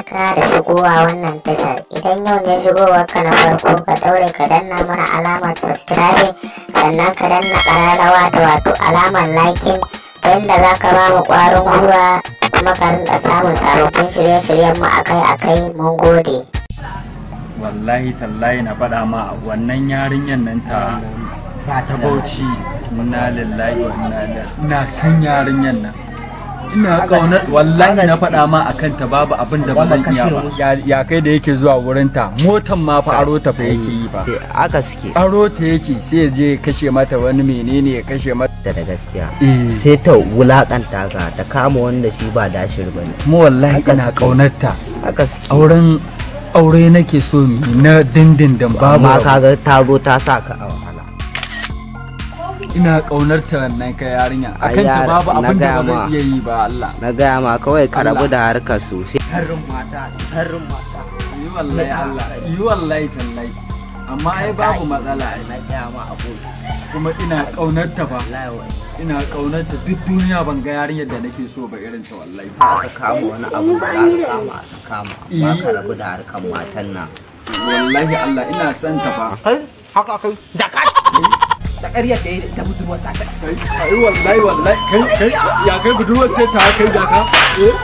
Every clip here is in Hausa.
barka da shigowa wannan tashar idan yau ne shigowar ka na farko ka daure ka danna mana alamar subscribe sannan ka danna kararrawa da wato alamar liking ta yadda za ka ba mu kwarin gwiwa kuma ka rinka samun sababbin shirye-shiryen mu akai-akai mun gode wallahi tallahi na faɗa ma wannan yarinyar nan ta ta bauchi inna lillahi wa inna ilaihi ina san yarinyar nan ina kaunar wallahi na faɗa ma akan ta babu abin da ba zan iya ba Ya- ya kai da yake zuwa wurin ta motan ma fa aro ta fa yake yi ba sai aka suke aro ta yake sai ya je ya kashe mata wani menene ya kashe mata da da gaskiya eh sai ta wulakanta ka ta kama wanda shi ba dashir ba ne mu wallahi Haka ina suke. kaunar ta aka suke auren aure nake so mu yi na dindindin babu amma rabo. kaga ta zo ta sa ka a wahala ina kaunar ta wannan ka yarinya Ai, akan ta yar- babu na abin da gaya ba zan ma. iya yi ba Allah na gaya ma kawai ka rabu Allah. da harkar su sai harin mata harin mata yi wallahi Allah yi wallahi tallahi amma ai babu matsala ai na gaya ma abu kuma ina kaunar ta ba wallahi wai ina kaunar ta duk duniya ban ga yarinyar da nake so ba irin ta wallahi aka kama wani abu da aka kama aka kama ba Ih. ka rabu da harkar matan nan wallahi Allah ina son ta ba kai haka kai da ka da ƙaryar da ya da budurwar ta ta kai ai wallahi wallahi kai kai ya kai budurwar ce ta kai ya ka eh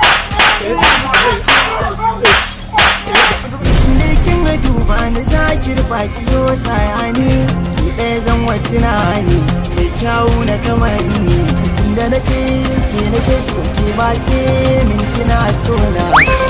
Lekin ga duba ni zakir baki yo sayani ki ɗaya zan wacce na ni mai kyawu na kamar ni tunda na ce ke nake so ke ma ce min kina so na